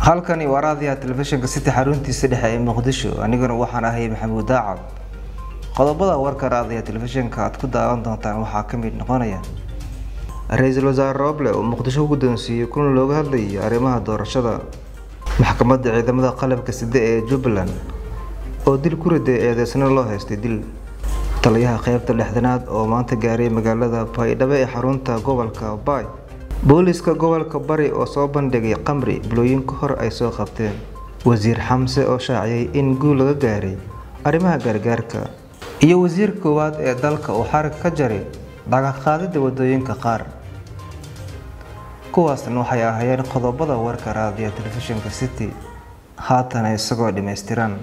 halkani waa raadiyaha telefishinka city xaruntiisa dhexe ee muqdisho aniguna waxaan ahay maxamuud daacad qodobada warka raadiyaha telefishinka aad ku daawan doontaan waxaa ka mid noqonaya ra-iisul wasaare roble oo muqdisho ku guddoonsiiyey kulan looga hadlayay arrimaha doorashada maxkamadda ciidamada qalabka side ee jubbaland oo dil ku riday eedeysna loo haystay dil taliyaha qeybta lixdanaad oo maanta gaaray magaalada baydhabo ee xarunta gobolka baay booliska gobolka bari oo soo bandhigay qamri bilooyin ka hor ay soo qabteen wasiir xamse oo shaaciyay in guul laga gaaray arrimaha gargaarka iyo wasiir koowaad ee dalka uu xarig ka jaray dhagaqaadida wadooyinka qaar kuwaasna waxay ahaayeen qodobada warka raadiya telefishinka city haatana isagoo dhammaystiran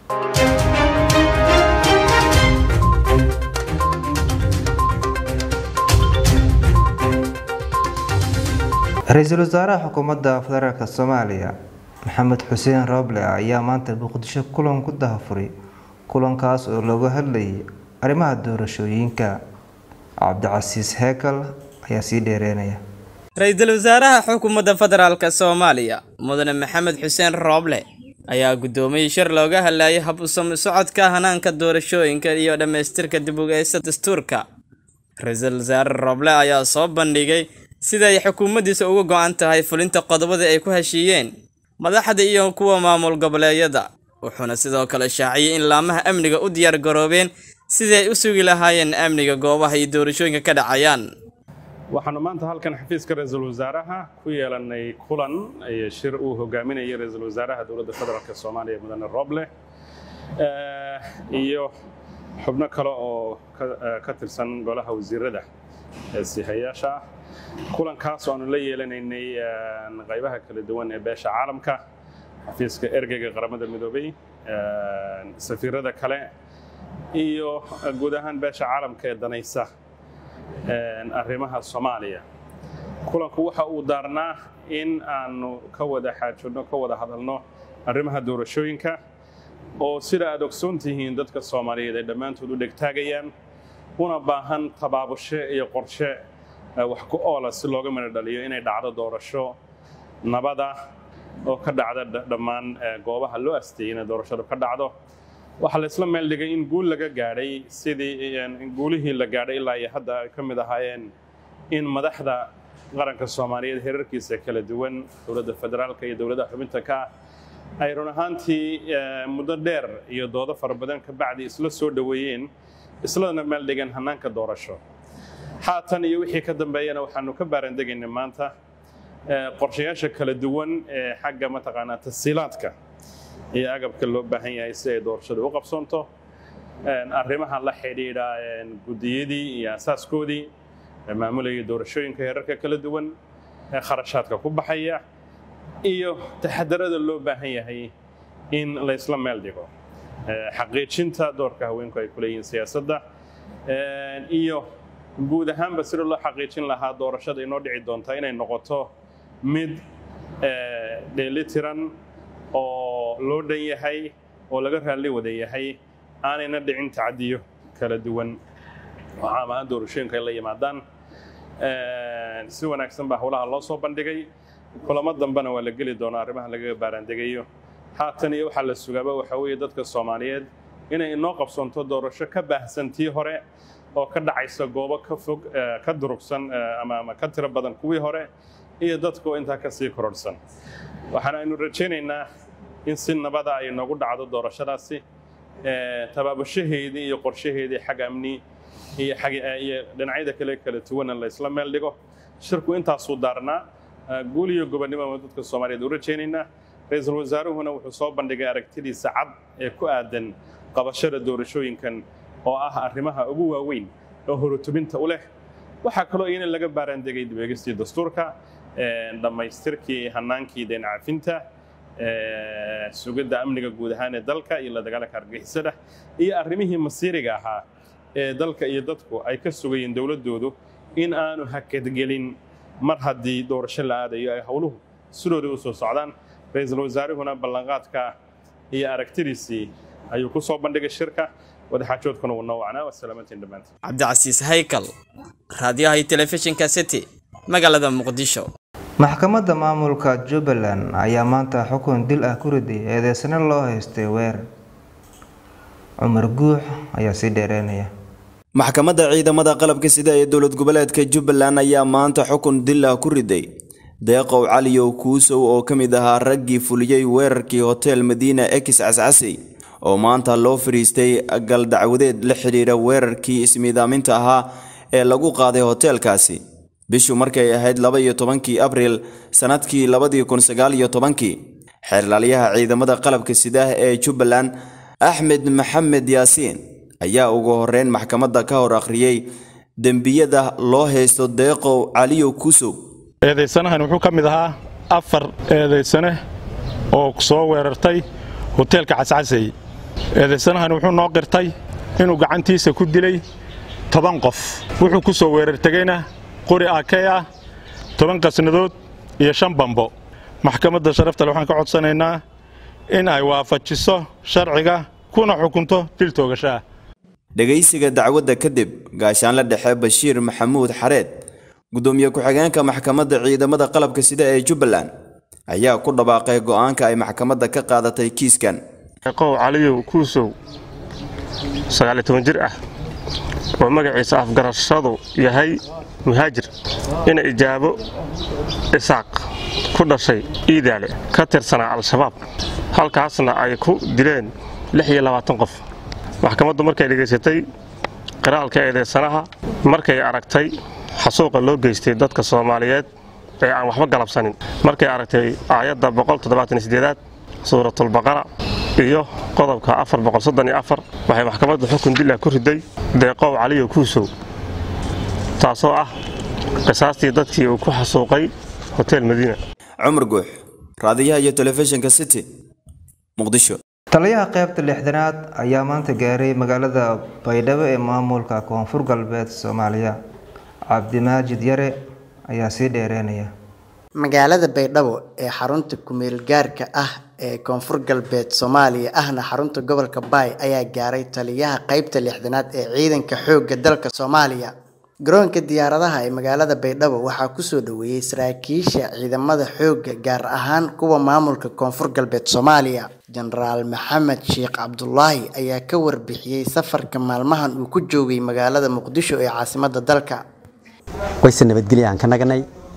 ra-iisul wasaaraha xukuumadda federaalk soomaaliya maxamed xuseen rooble ayaa maanta muqdisho kulan ku dahafuray kulankaas oo looga hadlayay arrimaha doorashooyinka cabdicasiis heekal ayaa sii dheereynaya ra-iisul wasaaraha xukuumadda federaalk soomaaliya mudane maxamed xuseen rooble ayaa guddoomiyey shir looga hadlayay hab u sami socodka hanaanka doorashooyinka iyo dhammaystirka dib ugeysta dastuurka ra-iisul wasaare rooble ayaa soo bandhigay sida ay xukuumaddiisa uga go-an tahay fulinta qodobada ay ku heshiiyeen madaxda iyo kuwa maamul goboleedyada wuxuuna sidoo kale shaaciyey in laamaha amniga u diyaar garoobeen sidii ay u sugi lahaayeen amniga goobaha iyo doorashooyinka ka dhacayaan waxaanu maanta halkan xafiiska ra-iisul wasaaraha ku yeelanay kulan iyo shir uu hogaaminayay ra-iisul wasaaraha dowladda federaalk soomaaliya mudane roble iyo xubno kale oo ka tirsan golaha wasiirada ee sihayaasha ah kulankaas aanu la yeelanaynay qaybaha kala duwan ee beesha caalamka xafiiska ergeyga qaramada midoobay safiirada kale iyo guud ahaan beesha caalamka ee danaysa arrimaha soomaaliya kulanku waxa uu daarnaa in aanu ka wada xaajodno ka wada hadalno arrimaha doorashooyinka oo sida aad ogsoon tihiin dadka soomaaliyeed ay dhammaantood u dhegtaagayaan una baahan tabaabushe iyo qorshe wax ku oola si looga midho dhaliyo inay dhacdo doorasho nabada oo ka dhacda dhammaan goobaha loo asteeyey inay doorashadu ka dhacdo waxaa la isla meel dhigay in guul laga gaadhay sidii guulihii la gaadhay ilaa iyo hadda ay ka mid ahaayeen in madaxda qaranka soomaaliyeed herarkiisa kala duwan dowladda federaalka iyo dowladaha xubinta ka ah ay run ahaantii muddo dheer iyo doodo fara badan ka bacdi isla soo dhoweeyeen isladana meel dhigeen hannaanka doorasho haatan iyo wixii ka dambeeyana waxaanu ka baarandegaynay maanta qorshayaasha kala duwan ee xagga mataqaanaa tasiilaadka iyo agabka loo baahan yahay si ay doorashadu u qabsoonto arrimaha la xidhiidha guddiyadii iyo asaaskoodii maamulayay doorashooyinka heerarka kala duwan kharashaadka ku baxaya iyo taxadarada loo baahan yahay in la isla meel dhigo xaqiijinta doorka haweenku ay ku leeyihiin siyaasadda iyo guud ahaanba sida loo xaqiijin lahaa doorashada inoo dhici doonta inay noqoto mid dheelitiran oo loo dhan yahay oo laga raalli wada yahay aanayna dhicin tacadiyo kala duwan oo caam ahaan doorashooyinka ay la yimaadaan si wanaagsan baa howlaha loo soo bandhigay kulamo dambena waa la geli doonaa arrimaha lagaga baaraandegayo haatan iyo waxaa la sugaaba waxaa weeye dadka soomaaliyeed inay inoo qabsoonto doorasho ka baahsan tii hore oo ka dhacaysa goobo ka fog ka durugsan ama ka tiro badan kuwii hore iyo dadku intaa ka sii kororhsan waxaana aynu rajaynaynaa in si nabada ay noogu dhacdo doorashadaasi tabaabushaheedii iyo qorshaheedii xag amni iyo iyo dhinacyada kale kala duwana la isla meel dhigo shirku intaasuu daarnaa guul iyo gobonnimo dadka soomaaliyeed u rajaynaynaa ra-iisul wasaaruhuna wuxuu soo bandhigay aragtidiisa cad ee ku aadan qabashada doorashooyinkan oo ah arrimaha ugu waaweyn oo horutubinta u leh waxaa kaloo iyana laga baaraandegay dibeegistii dastuurka dhammaystirkii hanaankii deen cafinta sugidda amniga guud ahaan ee dalka iyo la dagaalanka argagixisada iyo arrimihii masiiriga ahaa ee dalka iyo dadku ay ka sugayeen dowladdoodu in aanu hakadgelin mar haddii doorasho la aadayo ay howluhu sidooda u soo socdaan ra-iisul wasaaruhuna ballanqaadka iyo aragtidiisii ayuu ku soo bandhigay shirka wadaxaajoodkuna wuu noo wacnaa wasalaamantiin dhammaantiin cabdicasiis haykal raadiyaha iyo telefishinka city magaalada muqdisho maxkamadda maamulka jubbaland ayaa maanta xukun dil ah ku riday eedeysano loo haystay weer cumar guux ayaa sii dheereynaya maxkamadda ciidamada qalabka sida ee dowlad goboleedka jubbaland ayaa maanta xukun dil ah ku riday deeqow caliyow kuusow oo ka mid ahaa raggii fuliyey weerarkii hotel madiina ex cascasey oo maanta loo fadhiistay galdacwadeed la xidhiidha weerarkii ismiidaaminta ahaa ee lagu qaaday hoteelkaasi bishu markay ahayd laba iyo tobankii abriil sannadkii labadii kun sagaal iyo tobankii xeerlaalyaha ciidamada qalabka sidaah ee jubbaland axmed maxamed yaasiin ayaa ugu horreyn maxkamadda ka hor akhriyey dembiyada loo haysto deeqow caliyow kuusow eedaysanahan wuxuu ka mid ahaa afar eedaysane oo soo weerartay hoteelka cascasey eedaysanahan wuxuu noo qirtay inuu gacantiisa ku dilay toban qof wuxuu ku soo weerartegayna qori akey ah toban qasnadood iyo shan bambo maxkamadda sharaftale waxaan ka codsanaynaa in ay waafajiso sharciga kuna xukunto dil toogashaah dhegaysiga dacwadda kadib gaashaanle dhexe bashiir maxamuud xareed gudoomiye ku-xigeenka maxkamadda ciidamada qalabka sida ee jubbaland ayaa ku dhawaaqay go'aanka ay maxkamadda ka qaadatay kiiskan qow caliyow kuusow sagaaliyo toban jir ah oo magaciisa afgarashadu yahay muhaajir ina ijaabo isaaq ku dhashay iidaale ka tirsanaa al-shabaab halkaasna ay ku dileen lix iyo labaatan qof maxkamaddu markay dhegaysatay qiraalka eedeysanaha markay aragtay xasuuqa loo geystay dadka soomaaliyeed ee aan waxba galabsanin markay aragtay aayadda aad suuratulbaqara iyo qodobka waxay maxkamadda xukun dila ku riday deeqow caliyo kuusow taasoo ah qisaastii dadkii uu ku xasuuqay hotel madiina cumar guux raadiyaha iyo telefishinka city muqdisho taliyaha qaybta lixdanaad ayaa maanta gaaray magaalada baydhabo ee maamulka koonfur galbeed soomaaliya cabdimaajid yare ayaa sii dheereynaya magaalada baydhabo ee xarunta kumeel gaarka ah ee koonfur galbeed soomaaliya ahna xarunta gobolka baay ayaa gaaray taliyaha qaybta lixdanaad ee ciidanka xoogga dalka soomaaliya garoonka diyaaradaha ee magaalada baydhabo waxaa kusoo dhaweeyey saraakiisha ciidamada xoogga gaar ahaan kuwa maamulka koonfur galbeed soomaaliya jenaraal maxamed sheekh cabdulaahi ayaa ka warbixiyey safarka maalmahan uu ku joogay magaalada muqdisho ee caasimada dalka wayse nabadgelya aan ka naganay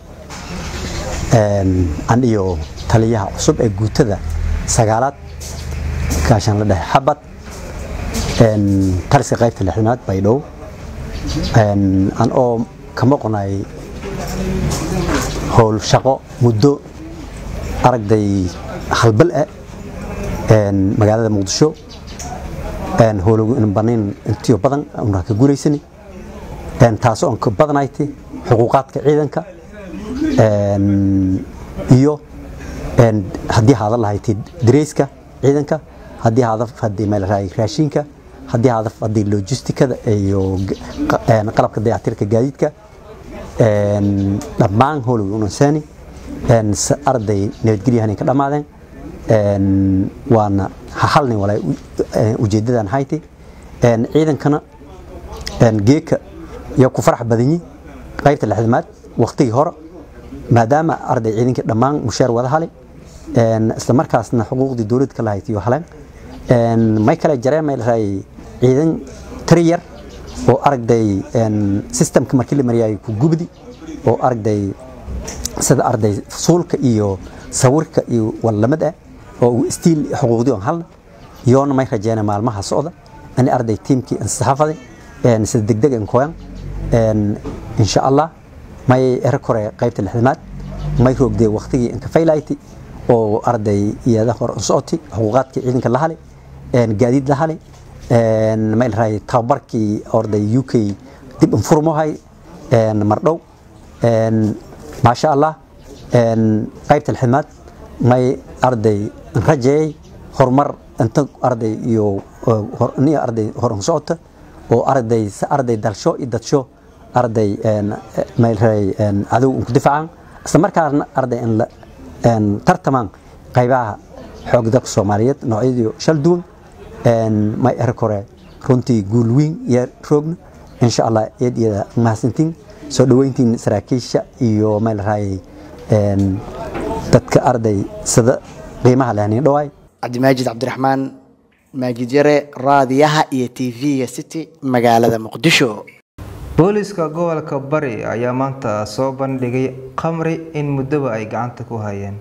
an iyo taliyaha cusub ee guutada sagaalaad gaashaan la dhexe xabad taliska qaybta lixdanaad baydhabo an oo ka maqnay howl shaqo muddo aragday halbal ah magaalada muqdisho howlagu in banayn intiyo badan una ka guulaysani taasoo aan ka badanayti xuquuqaadka ciidanka iyo haddii haada lahayti dareyska ciidanka haddii haada hadii meel raashinka haddii haada hadii logistikada iyo qalabka dayactirka gaadiidka dhammaan howloway unansani arday nabadgelyahan ka dhammaadeen waana halnin walaa ujeedadan hayti ciidankana geeka iyo ku farax badanyi qaybta lixdamaad waqtigii hore maadaama arday ciidankii dhammaan mushaar wada hali isla markaasna xuquuqdii dowladda ka lahayd iyo haleen may kale jareen may lahay ciidan tiri yar oo aragday systemka markii la mariyay ku gubdi oo aragday sida arday fusuulka iyo sawirka iyo wallamad ah oo stiil xuquuqdii on halna yoona may rajeena maalmaha socda ani arday tiimkii ansaxafaday sida degdeg an koyan insha allah may era kore qaybta lixdamaad may roogdee waqtigii inka faylayti oo arday iyada hor socoti xuquuqaadkii ciidanka la hali gaadiid la hali may lahay tababarkii orday u k dib infurmohay mardhow maasha allah qaybta lixdamaad may arday rajeeyay horumar inta arday iyo ni arday hor socota oo arday arday dalsho iyo dadsho arday maylray cadow ku difaacan isla markaasna arday in tartamaan qaybaha xoog dalka soomaaliyeed noocyadii shal duwan may er kore runtii guul weyn iyo roogna insha allah eed iyada mahadsantiin soo dhoweyntiin saraakiisha iyo maylraay dadka arday sida qiimaha leh nin dhawaay cabdimaajid cabdiraxmaan maajid yare raadiyaha iyo tv-ga city magaalada muqdisho booliska gobolka bari ayaa maanta soo bandhigay khamri in muddoba ay gacanta ku hayeen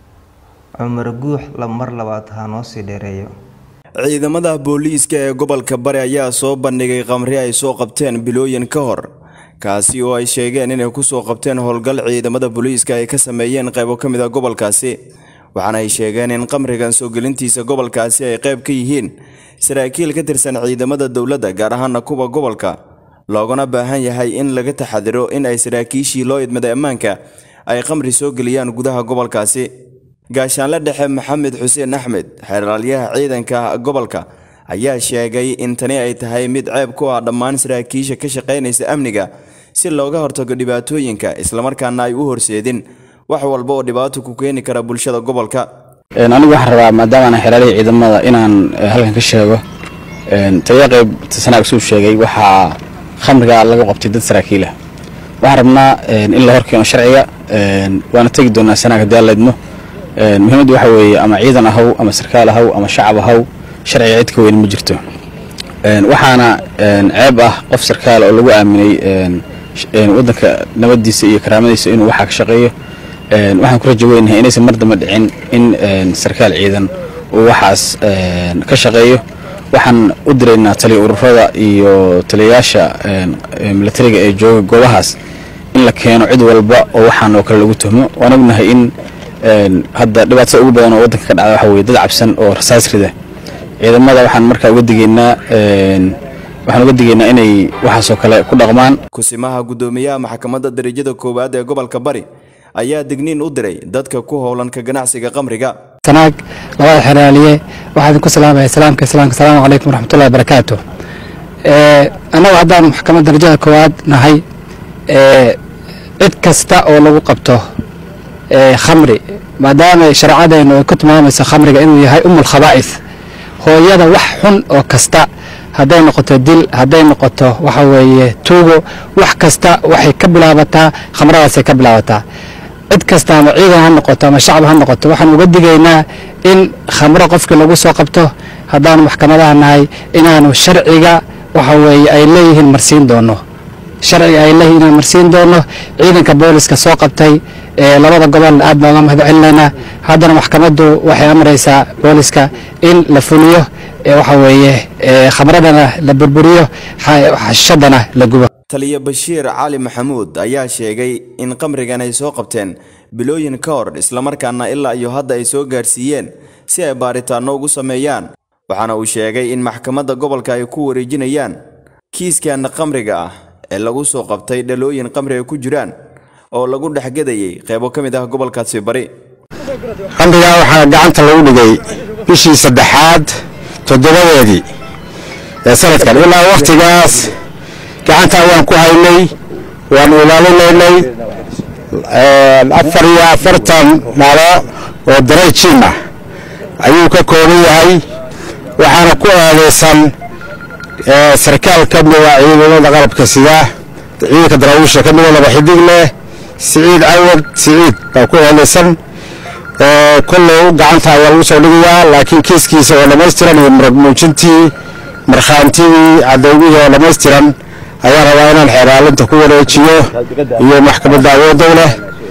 cumar guux la mar labaad ha noo sii dheereeyo ciidamada booliiska ee gobolka bari ayaa soo bandhigay khamri ay soo qabteen bilooyin ka hor kaasi oo ay sheegeen inay kusoo qabteen howlgal ciidamada booliiska ay ka sameeyeen qaybo ka mid a gobolkaasi waxaana ay sheegeen in khamrigan soo gelintiisa gobolkaasi ay qayb ka yihiin saraakiil ka tirsan ciidamada dowladda gaar ahaana kuwa gobolka loogana baahan yahay in laga taxadiro in ay saraakiishii loo idmaday ammaanka ay khamri soo geliyaan gudaha gobolkaasi gaashaanle dhexe maxamed xuseen axmed xeraalyaha ciidanka gobolka ayaa sheegay in tani ay tahay mid ceeb ku ah dhammaan saraakiisha ka shaqaynaysa amniga si looga hortago dhibaatooyinka islamarkaana ay u horseedin wax walba oo dhibaato ku keeni kara bulshada gobolka anigu waxaan rabaa maadaama aan xeraalihii ciidamada inaan halkan ka sheego taliya qayb sanaag suu sheegay waxaa khamriga laga qabtay dad saraakiilah waxaan rabnaa in la horkeeno sharciga waana tegi doonaa sanaag haddii aan leedmo muhiimaddu waxa weeye ama ciidan ahaw ama sarkaal ahaw ama shacab ahaw sharciga cid ka weyn ma jirto waxaana ceeb ah qof sarkaal oo lagu aaminay waddanka nabadiisa iyo karaamadiisa inuu waxaa ka shaqeeyo waxaan ku rajo weynahay inaysan mar damba dhicin in sarkaal ciidan uu waxaas ka shaqeeyo waxaan u diraynaa taliya ururada iyo taliyayaasha milatariga ee jooga goobahaas in la keeno cid walba oo waxaan oo kale lagu tuhmo waan ognahay in hadda dhibaatada ugu badan oo waddanka ka dhacda waxa weye dad cabsan oo rasaas rida ciidamada waxaan markaa uga digaynaa waxaan uga digaynaa inay waxaasoo kale ku dhaqmaan kusimaha guddoomiyaha maxkamadda darajada koowaad ee gobolka bari ayaa digniin u diray dadka ku howlan ka ganacsiga khamriga sanaag labada xeraaliye waxaa idinku salaamaya salaamka islaamka asalaamu calaykum waraxmatullahi wabarakaatu annagu haddaan maxkamadda darajada koowaad nahay cid kasta oo lagu qabto khamri maadaama shareecadeennu ay ku tilmaamayso khamriga inuu yahay umul khabaa'is hooyada wax xun oo kasta hadday noqoto dil hadday noqoto waxa weeye tuugo wax kasta waxay ka bilaabataa khamradaasay ka bilaabataa cid kasta ama ciidan ha noqoto ama shacab ha noqoto waxaan uga digaynaa in khamro qofkii lagu soo qabto haddaanu maxkamadaha nahay inaanu sharciga waxa weeye ay leeyihiin marsiin doono sharciga ay leeyihiin inaan marsiin doono ciidanka booliska soo qabtay ee labada gobol aad baan uga mahad celinaynaa haddana maxkamaddu waxay amraysaa booliska in la fuliyo waxa weeye khamradana la burburiyo xashadana la gubo taliya bashiir cali maxamuud ayaa sheegay in khamrigan ay soo qabteen bilooyin ka hor islamarkaana ilaa iyo hadda ay soo gaarsiiyeen si ay baaritaanno ugu sameeyaan waxaana uu sheegay in maxkamadda gobolka ay ku wareejinayaan kiiskan khamriga ah ee lagu soo qabtay dhalooyin khamri ay ku jiraan oo lagu dhexgadayay qaybo ka mid ah gobolkaasi bari khamriga waxaa gacanta lagu dhigay bishii saddexaad toddobadeedii ee sanadkan ilaa wakhtigaas gacanta ayaan ku haynay waanu ilaalinaynay afar iyo afartan dhalo oo darayjiin ah ayuu ka kooban yahay waxaana ku aadeysan sarkaal ka mida ciidamada qalabka sida ciidanka daraawiisha ka mida laba xidig leh siciid cawad siciid baa ku aadeysan kollow gacanta ayaa lagu soo dhigayaa laakiin kiiskiisa oo dhammaystiran iyo marag muujintii markhaantidii cadowgihii oo dhammaystiran ayaa rabaa inaan xeeraalinta ku wareejiyo iyo maxkamadda awooddow leh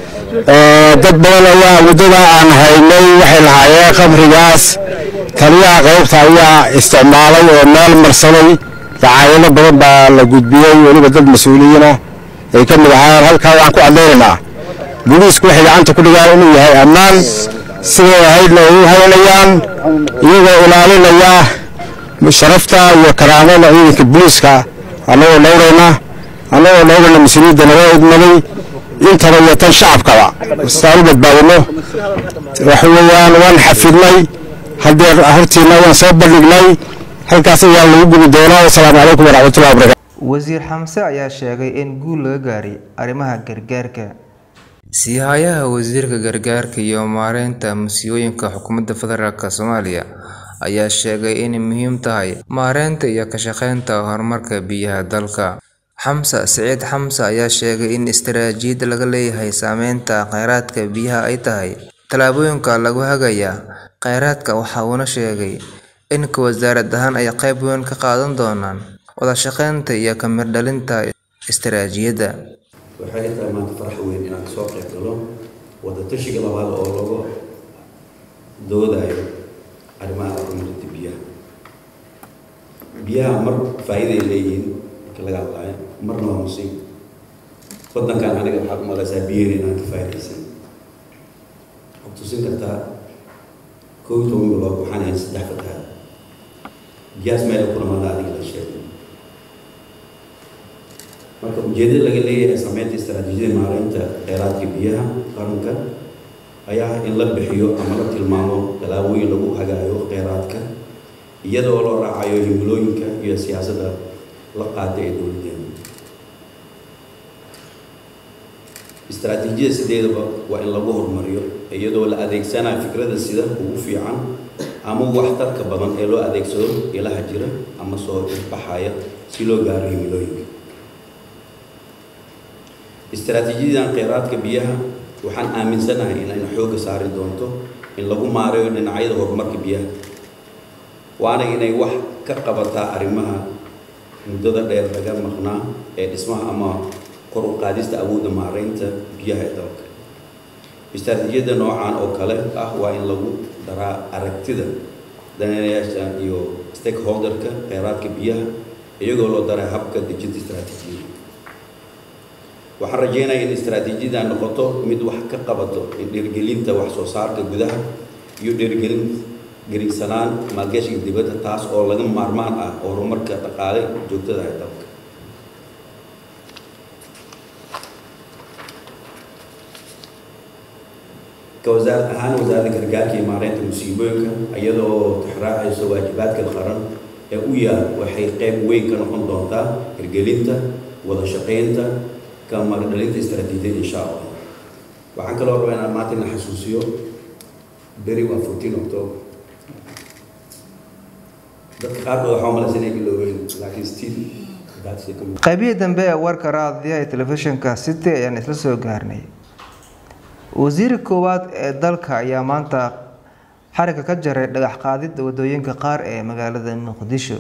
dad badan ayaa muddada aan haynay waxay lahaayeen khamrigaas taliyaha qaybta ayaa isticmaalay oo meel marsaday dacaayado badan baa la gudbiyey weliba dad mas-uuliyiina ay ka mid ahaayeen halkaa waxaan ku cadaynaynaa booliisku waxay gacanta ku dhigaan inuu yahay ammaan siday ahaydna ay u haynayaan iyagoo ilaalinaya sharafta iyo karaamada ciidanka booliiska annagoo dhowrayna annagoo dhowrayna mas-uuliyadda naga idmaday intaba iyo tan shacabkaba saan u badbaadino waxa weeyaan waan xafidnay haddeer hortiina waan soo bandhignay halkaas ayaa lagu gubi doonaa wasalaamu calaykum waraxmatullahi wabarakatu wasiir xamse ayaa sheegay in guul laga gaaray arrimaha gargaarka siihayaha wasiirka gargaarka iyo maareynta masiibooyinka xukuumadda federaalk soomaaliya ayaa sheegay inay muhiim tahay maareynta iyo ka shaqeynta horumarka biyaha dalka xamse siciid xamse ayaa sheegay in istaraatiijiyad laga leeyahay saameynta kheyraadka biyaha ay tahay tallaabooyinka lagu hagaya kheyraadka waxa uuna sheegay in ka wasaarad ahaan ay qayb weyn ka qaadan doonaan wada shaqeynta iyo ka mirdhalinta istaraatiijiyadda waxay tahay maanta farax weyn inaan kasoo qayb galo wadatashiga labaad oo lagu doodayo arrimaha horumarinta biyaha biyaha mar faa'iiday leeyihiin marka laga hadlaayo marna waa musiib waddankan aniga waxaad u malaysaa biyaheen inaan ka faa'iidaysan waxaad tusin kartaa kow iyo toban bilood waxaan ahayn saddex fataha biyahaas meel kulamada adiga la sheegay marka ujeedada laga leeyahay sameynta istaraatiijiyada maareynta kheyraadka biyaha qaranka ayaa in la bixiyo ama la tilmaamo tallaabooyin lagu hagaayo kheyraadka iyadoo loo raacayo himilooyinka iyo siyaasadda la qaada ee dowladeena istaraatiijiyada sideedaba waa in lagu horumariyo iyadoo la adeegsanayo fikrada sida ugu fiican ama waxtarka badan ee loo adeegsado ilaha jira ama soo baxaya si loo gaaro himilooyinka istaraatiijiyadan kheyraadka biyaha waxaan aaminsanahay inayna xoogga saari doonto in lagu maareeyo dhinacyada horumarka biyaha waana inay wax ka qabataa arrimaha muddada dheer laga maqnaa ee dhismaha ama kor u qaadista awoodda maareynta biyaha ee dalka istaraatiijiyada noocan oo kale ah waa in lagu daraa aragtida daneeyaasha iyo stakeholderka kheyraadka biyaha iyagoo loo daray habka dejinta istaraatiijiyada waxaan rajeynayaa in istaraatiijiyada noqoto mid wax ka qabato in dhiirgelinta wax soo saarka gudaha iyo dhiirgelin geriigsanaan maalgashiga dibadda taas oo laga maarmaan ah horumarka dhaqaale joogtada ee dalka ka wasaarad ahaan wasaaradda gargaarka iyo maareynta musiibooyinka iyadoo tixraacayso waajibaadka qaran ee u yaal waxay qayb weyn ka noqon doontaa hirgelinta wada shaqeynta ka magdhalinta istaraatiijiyada insha allah waxaan kaloo rabaa inaan maanta ina xasuusiyo beri waa fourteen october dadka qaarkood waxaa umalaysa inay iloobeyn laakiin still that's the community qaybihii dambe ee warka raadiyaha ee telefishinka city ayaan isla soo gaarnay wasiirka koowaad ee dalka ayaa maanta xariga ka jaray dhagax qaadida wadooyinka qaar ee magaalada muqdisho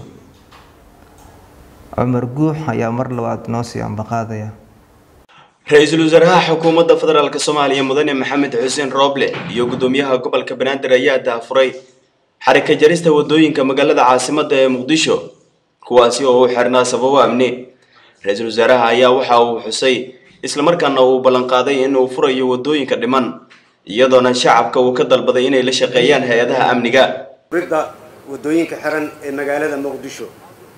cumar guux ayaa mar labaad noo sii ambaqaadaya ra-iisul wasaaraha xukuumadda federaalk soomaaliya mudane maxamed xuseen rooble iyo gudoomiyaha gobolka banaadir ayaa daafuray xarika jarista wadooyinka magaalada caasimadda ee muqdisho kuwaasi oo u xirnaa sababo amni ra-iisul wasaaraha ayaa waxa uu xusay islamarkaana uu ballanqaaday in uu furayo wadooyinka dhiman iyadoona shacabka uu ka dalbaday inay la shaqeeyaan hay-adaha amniga ridda wadooyinka xiran ee magaalada muqdisho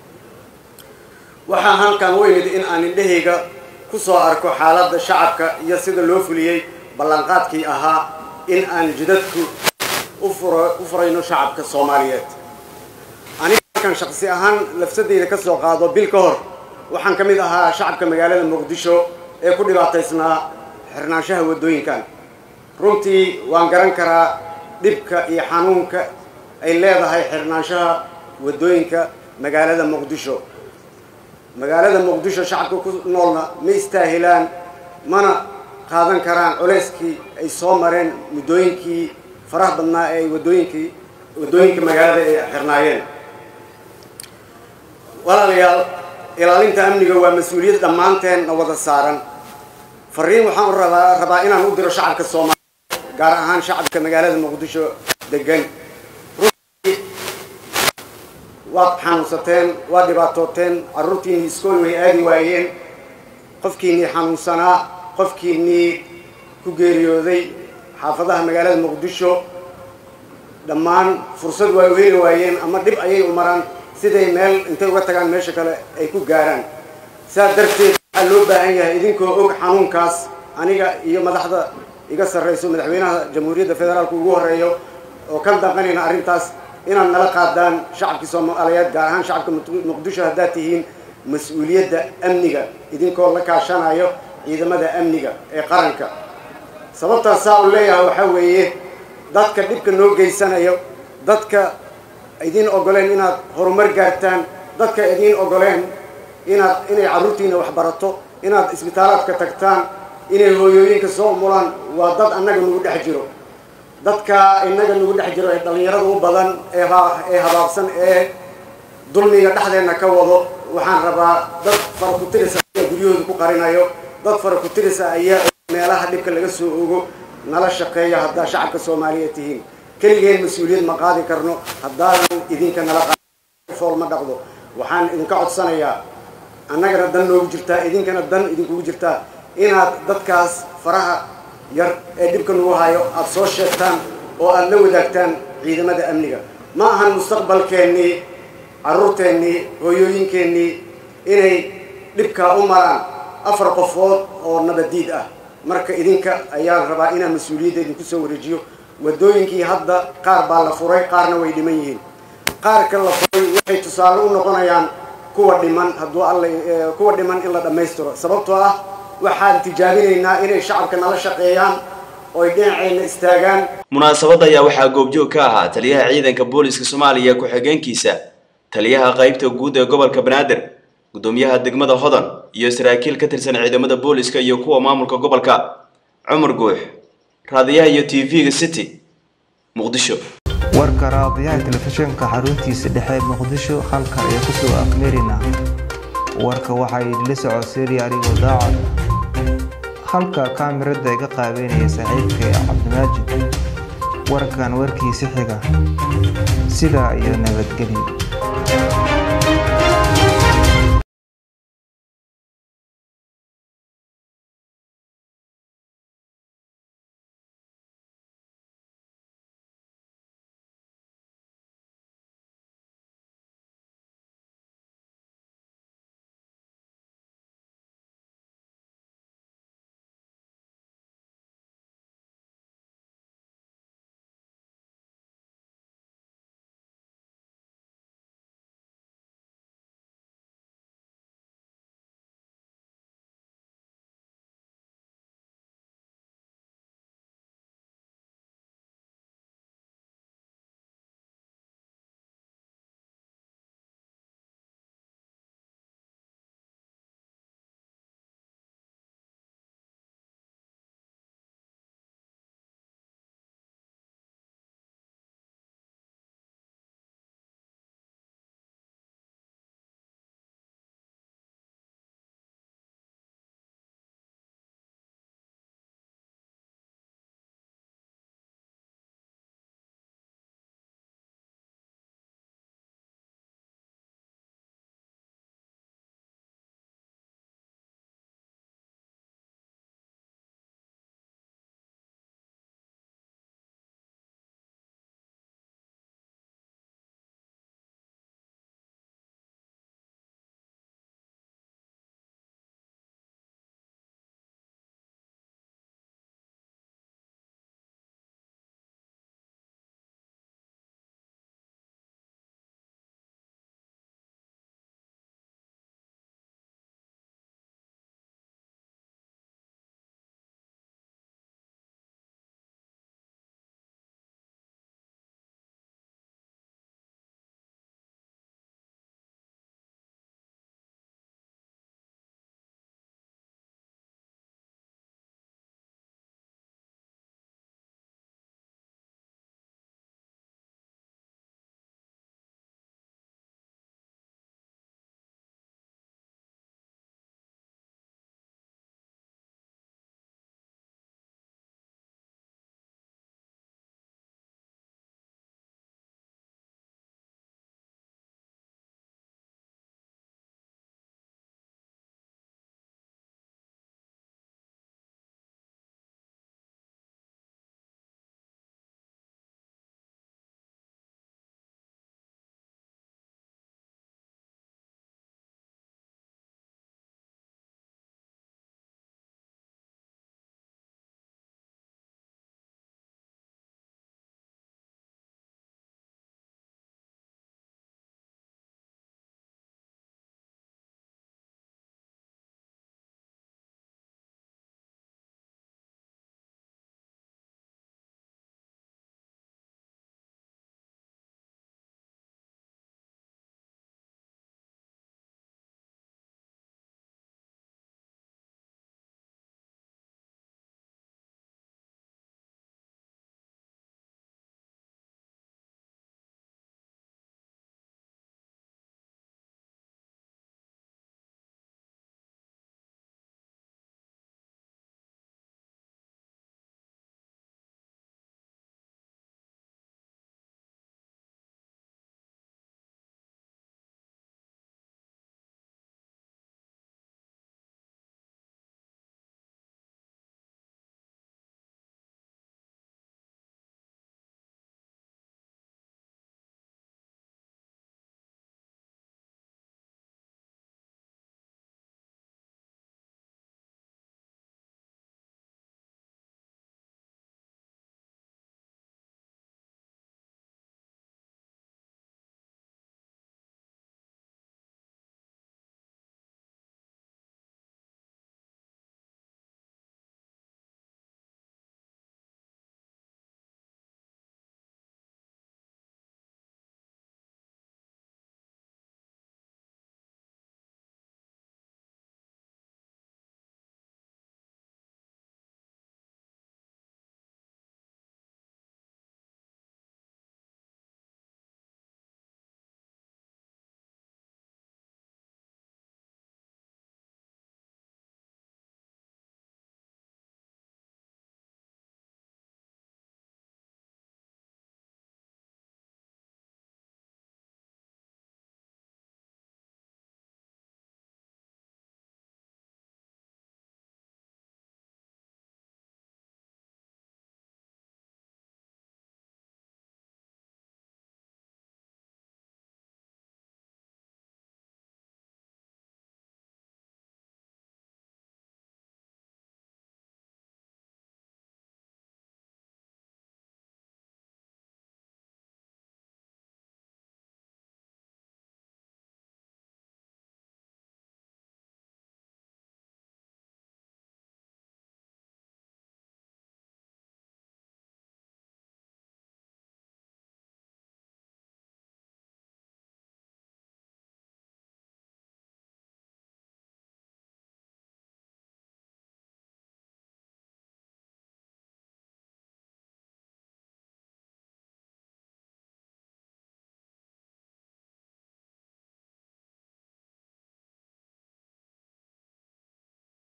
waxaa halkan u imid in aan indhahayga ku soo arko xaaladda shacabka iyo sida loo fuliyey ballanqaadkii ahaa in aan jidadku u furo u furayno shacabka soomaaliyeed aniga halkan shaqsi ahaan lafsadeyda ka soo qaado bil ka hor waxaan ka mid ahaa shacabka magaalada muqdisho ee ku dhibaataysnaa xirnaanshaha waddooyinkan runtii waan garan karaa dhibka iyo xanuunka ay leedahay xirnaanshaha waddooyinka magaalada muqdisho magaalada muqdisho shacabka ku noolna ma istaahilaan mana qaadan karaan culeyskii ay soo mareen muddooyinkii faraha badnaa ee ay waddooyinkii waddooyinka magaalada ay xirnaayeen walaalayaal ilaalinta amniga waa mas-uuliyad dhammaanteen na wada saaran fariin waxaan u rabaa rabaa inaan u diro shacabka soomaaliya gaar ahaan shacabka magaalada muqdisho degan runtii waad xanuunsateen waad dhibaatooteen carruurtiinii iskool way aadi waayeen qofkiinnii xanuunsanaa qofkiinnii ku geeriyooday xaafadaha magaalada muqdisho dhammaan fursad waa u heli waayeen ama dhib ayay u maraan siday meel intay uga tagaan meesha kale ay ku gaaraan saas darteed waxaa loo baahan yahay idinkoo og xanuunkaas aniga iyo madaxda iga sarrayso madaxweynaha jamhuuriyadda federaalka ugu horreeyo oo ka danqanayna arrintaas inaad nala qaadaan shacabkii soomaaliyeed gaar ahaan shacabka muqdisho haddaad tihiin mas-uuliyadda amniga idinkoo la kaashanayo ciidamada amniga ee qaranka sababtaas saa u leeyahay waxaa weeye dadka dhibka noo geysanayo dadka idiin ogoleen inaad horumar gaartaan dadka idiin ogoleen inaad inay carruurtiina wax barato inaad isbitaalaadka tagtaan inay hooyooyinka soo umulaan waa dad annaga nagu dhex jiro dadka innaga nagu dhex jiro ee dhallinyarada u badan ee ee habaabsan ee dulmiga dhexdeenna ka wado waxaan rabaa dad fara ku tirisa ayaa guryahooda ku qarinayo dad fara ku tirisa ayaa meelaha dhibka laga soo ogo nala shaqeeya haddaa shacabka soomaaliyeed tihiin keligeen mas-uuliyad ma qaadi karno haddaadan idinka nala fool ma dhaqdo waxaan idinka codsanayaa annagana dan noogu jirtaa idinkana dan idinkugu jirtaa inaad dadkaas faraha yar ee dhibka nagu hayo aada soo sheegtaan oo aada la wadaagtaan ciidamada amniga ma ahan mustaqbalkeennii carruurteennii hooyooyinkeennii inay dhibkaa u maraan afar qofood oo nabadiid ah marka idinka ayaan rabaa inaan mas-uuliyadda idinku soo wareejiyo waddooyinkii hadda qaar baa la furay qaarna way dhiman yihiin qaarka la furay waxay tusaale u noqonayaan kuwa dhiman hadduu alla kuwa dhiman in la dhammaystiro sababtoo ah waxaan tijaabinaynaa inay shacabka nala shaqeeyaan oy dhinaceenna istaagaan munaasabadda ayaa waxaa goobjoog ka ahaa taliyaha ciidanka booliska soomaaliya ku-xigeenkiisa taliyaha qaybta guud ee gobolka banaadir gudoomiyaha degmada hodan iyo saraakiil ka tirsan ciidamada booliska iyo kuwa maamulka gobolka cumar guux raadiyaha iyo t v-ga city muqdisho warka raadiyaha telefishinka xaruntiisa dhexe muqdisho halkan ayaa kusoo afmeerina warka waxaa idinla socodsiinaya anigoo daacad halka kaamirada iga qaabeynaya saaxiibkay cabdimaajid warkan warkiisi xiga sidaa iyo nabadgelyo